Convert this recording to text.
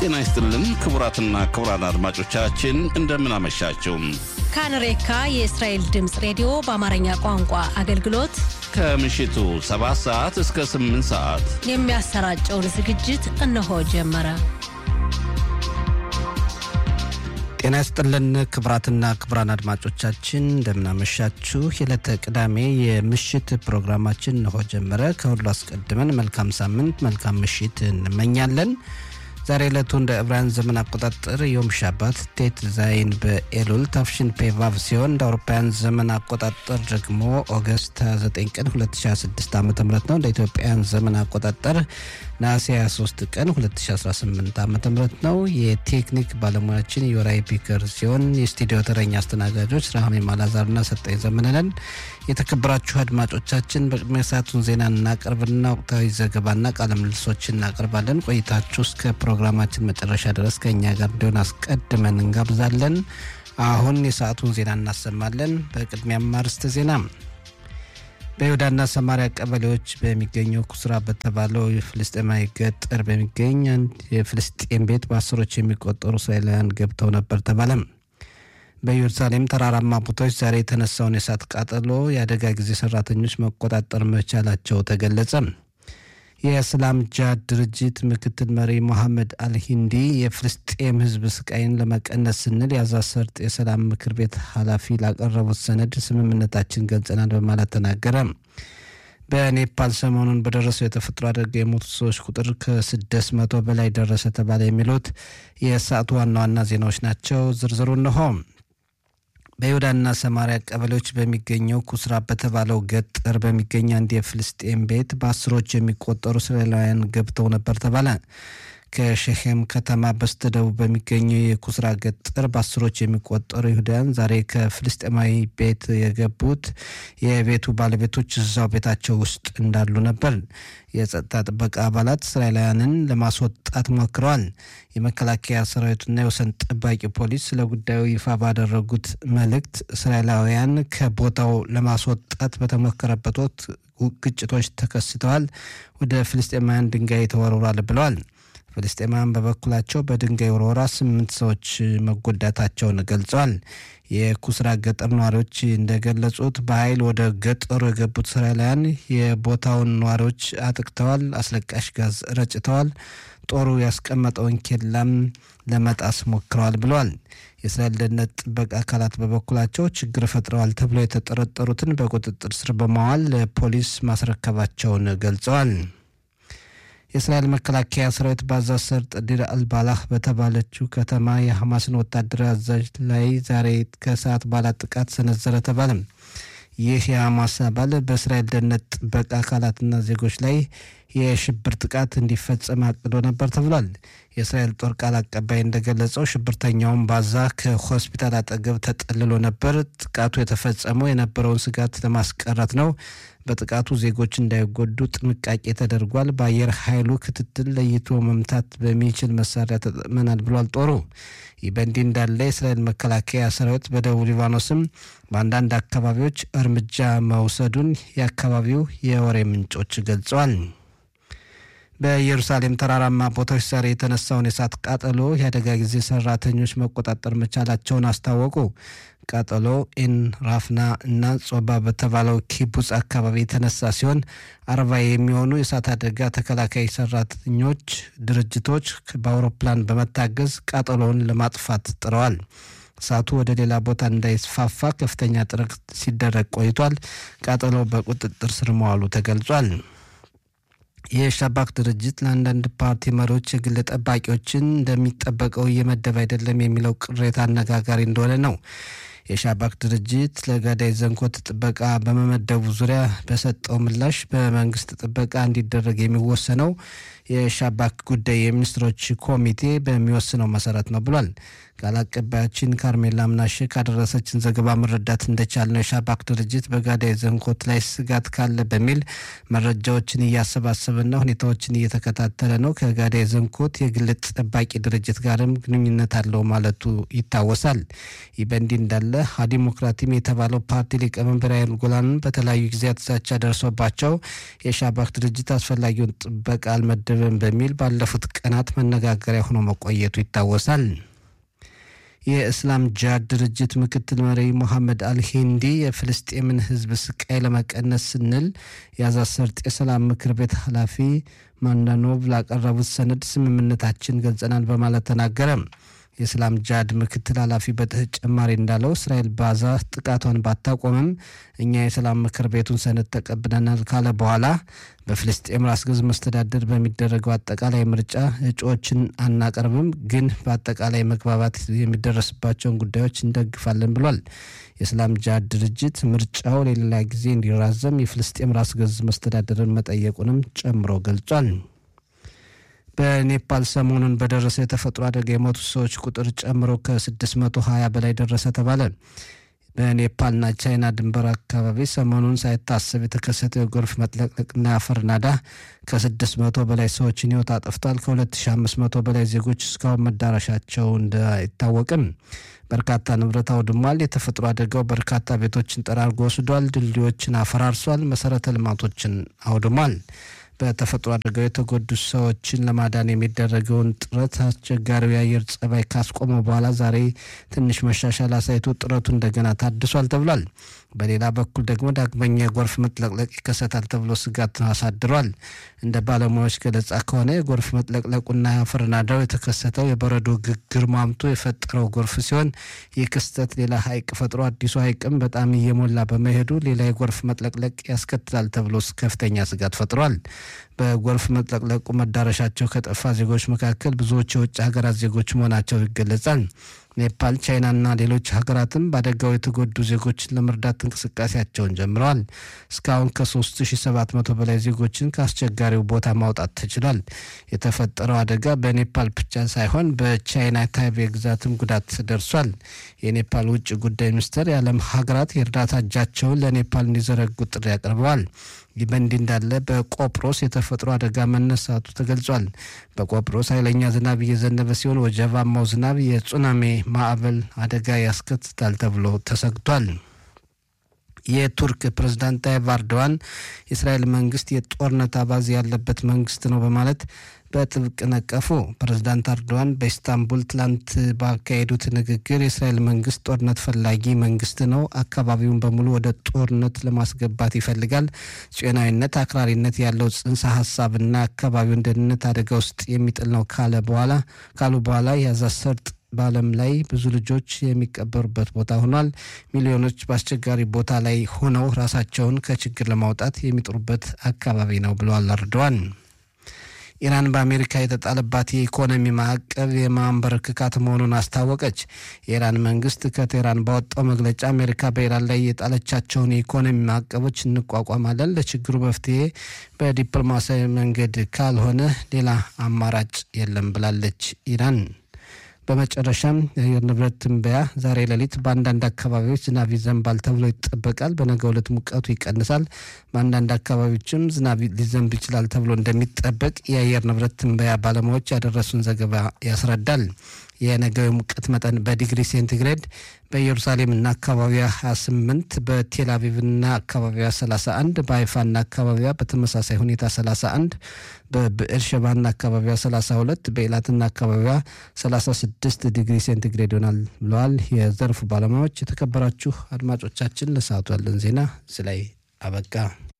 ጤና ይስጥልን ክቡራትና ክቡራን አድማጮቻችን እንደምን አመሻችሁ። ካንሬካ የእስራኤል ድምፅ ሬዲዮ በአማርኛ ቋንቋ አገልግሎት ከምሽቱ 7 ሰዓት እስከ 8 ሰዓት የሚያሰራጨውን ዝግጅት እነሆ ጀመረ። ጤና ይስጥልን ክቡራትና ክቡራን አድማጮቻችን እንደምናመሻችሁ። የዕለተ ቅዳሜ የምሽት ፕሮግራማችን እንሆ ጀመረ። ከሁሉ አስቀድመን መልካም ሳምንት፣ መልካም ምሽት እንመኛለን። ዛሬ ዕለቱ እንደ ዕብራውያን ዘመን አቆጣጠር ዮም ሻባት ቴት ዛይን በኤሉል ታፍሽን ፔቫቭ ሲሆን እንደ አውሮፓውያን ዘመን አቆጣጠር ደግሞ ኦገስት 29 ቀን 2026 ዓ ም ነው። እንደ ኢትዮጵያውያን ዘመን አቆጣጠር ነሐሴ 23 ቀን 2018 ዓ ም ነው። የቴክኒክ ባለሙያችን የወራይ ፒከር ሲሆን የስቱዲዮ ተረኛ አስተናጋጆች ራህሜ ማላዛርና ሰጠኝ ዘመነነን። የተከበራችሁ አድማጮቻችን በቅድሚያ ሰዓቱን ዜና እናቀርብና ወቅታዊ ዘገባና ቃለ ምልልሶችን እናቀርባለን። ቆይታችሁ እስከ ፕሮግራማችን መጨረሻ ድረስ ከእኛ ጋር እንዲሆን አስቀድመን እንጋብዛለን። አሁን የሰዓቱን ዜና እናሰማለን። በቅድሚያም አርዕስተ ዜና በይሁዳና ሰማሪያ ቀበሌዎች በሚገኘው ኩስራ በተባለው የፍልስጤማዊ ገጠር በሚገኝ አንድ የፍልስጤም ቤት በአስሮች የሚቆጠሩ እስራኤላውያን ገብተው ነበር ተባለ። በኢየሩሳሌም ተራራማ ቦታዎች ዛሬ የተነሳውን የእሳት ቃጠሎ የአደጋ ጊዜ ሰራተኞች መቆጣጠር መቻላቸው ተገለጸ። የእስላም ጃድ ድርጅት ምክትል መሪ ሞሐመድ አልሂንዲ የፍልስጤም ሕዝብ ስቃይን ለመቀነስ ስንል የጋዛ ሰርጥ የሰላም ምክር ቤት ኃላፊ ላቀረቡት ሰነድ ስምምነታችን ገልጸናል በማለት ተናገረ። በኔፓል ሰሞኑን በደረሰው የተፈጥሮ አደጋ የሞቱ ሰዎች ቁጥር ከስድስት መቶ በላይ ደረሰ ተባለ። የሚሉት የሰዓቱ ዋና ዋና ዜናዎች ናቸው። ዝርዝሩ እንሆ። በይሁዳና ሰማሪያ ቀበሌዎች በሚገኘው ኩስራ በተባለው ገጠር በሚገኝ አንድ የፍልስጤም ቤት በአስሮች የሚቆጠሩ እስራኤላውያን ገብተው ነበር ተባለ። ከሸሄም ከተማ በስተደቡብ በሚገኘው የኩስራ ገጠር በአስሮች የሚቆጠሩ ይሁዳውያን ዛሬ ከፍልስጤማዊ ቤት የገቡት የቤቱ ባለቤቶች እዛው ቤታቸው ውስጥ እንዳሉ ነበር። የጸጥታ ጥበቃ አባላት እስራኤላውያንን ለማስወጣት ሞክረዋል። የመከላከያ ሰራዊቱና የወሰን ጠባቂ ፖሊስ ስለ ጉዳዩ ይፋ ባደረጉት መልእክት እስራኤላውያን ከቦታው ለማስወጣት በተሞከረበት ወቅት ግጭቶች ተከስተዋል፣ ወደ ፍልስጤማውያን ድንጋይ ተወርውሯል ብለዋል። ፍልስጤማውያን በበኩላቸው በድንጋይ ወርወራ ስምንት ሰዎች መጎዳታቸውን ገልጸዋል። የኩስራ ገጠር ነዋሪዎች እንደገለጹት በኃይል ወደ ገጠሩ የገቡት እስራኤላውያን የቦታውን ነዋሪዎች አጥቅተዋል፣ አስለቃሽ ጋዝ ረጭተዋል፣ ጦሩ ያስቀመጠውን ኬላም ለመጣስ ሞክረዋል ብለዋል። የእስራኤል ደህንነት ጥበቃ አካላት በበኩላቸው ችግር ፈጥረዋል ተብሎ የተጠረጠሩትን በቁጥጥር ስር በማዋል ለፖሊስ ማስረከባቸውን ገልጸዋል። የእስራኤል መከላከያ ሰራዊት በጋዛ ሰርጥ ዲር አልባላህ በተባለችው ከተማ የሐማስን ወታደራዊ አዛዥ ላይ ዛሬ ከሰዓት በኋላ ጥቃት ሰነዘረ ተባለ። ይህ የሐማስ አባል በእስራኤል ደህንነት ጥበቃ አካላትና ዜጎች ላይ የሽብር ጥቃት እንዲፈጸም አቅዶ ነበር ተብሏል። የእስራኤል ጦር ቃል አቀባይ እንደገለጸው ሽብርተኛውን ባዛ ከሆስፒታል አጠገብ ተጠልሎ ነበር። ጥቃቱ የተፈጸመው የነበረውን ስጋት ለማስቀረት ነው። በጥቃቱ ዜጎች እንዳይጎዱ ጥንቃቄ ተደርጓል። በአየር ኃይሉ ክትትል ለይቶ መምታት በሚችል መሳሪያ ተጠቅመናል ብሏል ጦሩ። ይህ በእንዲህ እንዳለ የእስራኤል መከላከያ ሰራዊት በደቡብ ሊባኖስም በአንዳንድ አካባቢዎች እርምጃ መውሰዱን የአካባቢው የወሬ ምንጮች ገልጸዋል። በኢየሩሳሌም ተራራማ ቦታዎች ዛሬ የተነሳውን የእሳት ቃጠሎ የአደጋ ጊዜ ሰራተኞች መቆጣጠር መቻላቸውን አስታወቁ። ቃጠሎ ኢን ራፍና እና ጾባ በተባለው ኪቡጽ አካባቢ የተነሳ ሲሆን አርባ የሚሆኑ የእሳት አደጋ ተከላካይ ሰራተኞች ድርጅቶች በአውሮፕላን በመታገዝ ቃጠሎውን ለማጥፋት ጥረዋል። እሳቱ ወደ ሌላ ቦታ እንዳይስፋፋ ከፍተኛ ጥረት ሲደረግ ቆይቷል። ቃጠሎ በቁጥጥር ስር መዋሉ ተገልጿል። የሻባክ ድርጅት ለአንዳንድ ፓርቲ መሪዎች የግል ጠባቂዎችን እንደሚጠበቀው እየመደብ አይደለም የሚለው ቅሬታ አነጋጋሪ እንደሆነ ነው። የሻባክ ድርጅት ለገዳይ ዘንኮት ጥበቃ በመመደቡ ዙሪያ በሰጠው ምላሽ በመንግስት ጥበቃ እንዲደረግ የሚወሰነው የሻባክ ጉዳይ የሚኒስትሮች ኮሚቴ በሚወስነው መሰረት ነው ብሏል። ቃል አቀባያችን ካርሜላ ምናሼ ካደረሰችን ዘገባ መረዳት እንደቻል ነው የሻባክ ድርጅት በጋዳይ ዘንኮት ላይ ስጋት ካለ በሚል መረጃዎችን እያሰባሰበና ሁኔታዎችን እየተከታተለ ነው። ከጋዳይ ዘንኮት የግል ጠባቂ ድርጅት ጋርም ግንኙነት አለው ማለቱ ይታወሳል። ይህ በእንዲህ እንዳለ ዲሞክራቲም የተባለው ፓርቲ ሊቀመንበር ያይል ጎላንን በተለያዩ ጊዜያት ዛቻ ደርሶባቸው የሻባክ ድርጅት አስፈላጊውን ጥበቃ አልመደ ተደበደበን በሚል ባለፉት ቀናት መነጋገሪያ ሆኖ መቆየቱ ይታወሳል። የእስላም ጂሃድ ድርጅት ምክትል መሪ ሞሐመድ አልሂንዲ የፍልስጤምን ሕዝብ ስቃይ ለመቀነስ ስንል የጋዛ ሰርጥ የሰላም ምክር ቤት ኃላፊ ማንዳኖቭ ላቀረቡት ሰነድ ስምምነታችን ገልጸናል በማለት ተናገረ። የእስላም ጂሃድ ምክትል ኃላፊ በተጨማሪ እንዳለው እስራኤል ባዛ ጥቃቷን ባታቆምም እኛ የሰላም ምክር ቤቱን ሰነድ ተቀብለናል ካለ በኋላ በፍልስጤም ራስ ገዝ መስተዳደር በሚደረገው አጠቃላይ ምርጫ እጩዎችን አናቀርብም፣ ግን በአጠቃላይ መግባባት የሚደረስባቸውን ጉዳዮች እንደግፋለን ብሏል። የእስላም ጂሃድ ድርጅት ምርጫው ለሌላ ጊዜ እንዲራዘም የፍልስጤም ራስ ገዝ መስተዳደርን መጠየቁንም ጨምሮ ገልጿል። በኔፓል ሰሞኑን በደረሰ የተፈጥሮ አደጋ የሞቱ ሰዎች ቁጥር ጨምሮ ከ620 በላይ ደረሰ ተባለ። በኔፓልና ቻይና ድንበር አካባቢ ሰሞኑን ሳይታሰብ የተከሰተው የጎርፍ መጥለቅለቅና የአፈር ናዳ ከ600 በላይ ሰዎችን ሕይወት አጥፍቷል። ከ2500 በላይ ዜጎች እስካሁን መዳረሻቸው አይታወቅም። በርካታ ንብረት አውድሟል። የተፈጥሮ አደጋው በርካታ ቤቶችን ጠራርጎ ወስዷል። ድልድዮችን አፈራርሷል። መሰረተ ልማቶችን አውድሟል። በተፈጥሮ አደጋው የተጎዱ ሰዎችን ለማዳን የሚደረገውን ጥረት አስቸጋሪው የአየር ጸባይ ካስቆመ በኋላ ዛሬ ትንሽ መሻሻል አሳይቶ ጥረቱ እንደገና ታድሷል ተብሏል። በሌላ በኩል ደግሞ ዳግመኛ የጎርፍ መጥለቅለቅ ይከሰታል ተብሎ ስጋት አሳድሯል። እንደ ባለሙያዎች ገለጻ ከሆነ የጎርፍ መጥለቅለቁና የአፈር ናዳው የተከሰተው የበረዶ ግግር ማምቶ የፈጠረው ጎርፍ ሲሆን ይህ ክስተት ሌላ ሐይቅ ፈጥሮ አዲሱ ሐይቅም በጣም እየሞላ በመሄዱ ሌላ የጎርፍ መጥለቅለቅ ያስከትላል ተብሎ ከፍተኛ ስጋት ፈጥሯል። በጎርፍ መጥለቅለቁ መዳረሻቸው ከጠፋ ዜጎች መካከል ብዙዎች የውጭ ሀገራት ዜጎች መሆናቸው ይገለጻል። ኔፓል፣ ቻይናና ሌሎች ሀገራትም በአደጋው የተጎዱ ዜጎችን ለመርዳት እንቅስቃሴያቸውን ጀምረዋል። እስካሁን ከ3700 በላይ ዜጎችን ከአስቸጋሪው ቦታ ማውጣት ተችሏል። የተፈጠረው አደጋ በኔፓል ብቻ ሳይሆን በቻይና ታይቤ ግዛትም ጉዳት ደርሷል። የኔፓል ውጭ ጉዳይ ሚኒስትር የዓለም ሀገራት የእርዳታ እጃቸውን ለኔፓል እንዲዘረጉ ጥሪ አቅርበዋል። ይህ በእንዲህ እንዳለ በቆጵሮስ የተፈጥሮ አደጋ መነሳቱ ተገልጿል። በቆጵሮስ ኃይለኛ ዝናብ እየዘነበ ሲሆን ወጀባማው ዝናብ የሱናሚ ማዕበል አደጋ ያስከትታል ተብሎ ተሰግቷል። የቱርክ ፕሬዝዳንት ታይብ ኤርዶዋን የእስራኤል መንግስት የጦርነት አባዜ ያለበት መንግስት ነው በማለት በጥብቅ ነቀፉ። ፕሬዝዳንት ኤርዶዋን በኢስታንቡል ትላንት ባካሄዱት ንግግር የእስራኤል መንግስት ጦርነት ፈላጊ መንግስት ነው፣ አካባቢውን በሙሉ ወደ ጦርነት ለማስገባት ይፈልጋል፣ ጽዮናዊነት፣ አክራሪነት ያለው ጽንሰ ሀሳብና አካባቢውን ደህንነት አደጋ ውስጥ የሚጥል ነው ካለ በኋላ ካሉ በኋላ የጋዛ ሰርጥ በዓለም ላይ ብዙ ልጆች የሚቀበሩበት ቦታ ሆኗል። ሚሊዮኖች በአስቸጋሪ ቦታ ላይ ሆነው ራሳቸውን ከችግር ለማውጣት የሚጥሩበት አካባቢ ነው ብለዋል ኤርዶዋን። ኢራን በአሜሪካ የተጣለባት የኢኮኖሚ ማዕቀብ የማንበረከካት መሆኑን አስታወቀች። የኢራን መንግስት ከቴህራን ባወጣው መግለጫ አሜሪካ በኢራን ላይ የጣለቻቸውን የኢኮኖሚ ማዕቀቦች እንቋቋማለን፣ ለችግሩ መፍትሄ በዲፕሎማሲያዊ መንገድ ካልሆነ ሌላ አማራጭ የለም ብላለች ኢራን። በመጨረሻም የአየር ንብረት ትንበያ ዛሬ ሌሊት በአንዳንድ አካባቢዎች ዝናብ ይዘንባል ተብሎ ይጠበቃል። በነገው ዕለት ሙቀቱ ይቀንሳል። በአንዳንድ አካባቢዎችም ዝናብ ሊዘንብ ይችላል ተብሎ እንደሚጠበቅ የአየር ንብረት ትንበያ ባለሙያዎች ያደረሱን ዘገባ ያስረዳል። የነገው የሙቀት መጠን በዲግሪ ሴንቲግሬድ በኢየሩሳሌምና አካባቢዋ 28፣ በቴል አቪቭና አካባቢዋ 31፣ በሀይፋና አካባቢዋ በተመሳሳይ ሁኔታ 31፣ በብኤርሸባና አካባቢዋ 32፣ በኤላትና አካባቢዋ 36 ዲግሪ ሴንቲግሬድ ይሆናል ብለዋል የዘርፉ ባለሙያዎች። የተከበራችሁ አድማጮቻችን ለሰዓቱ ያለን ዜና እዚህ ላይ አበቃ።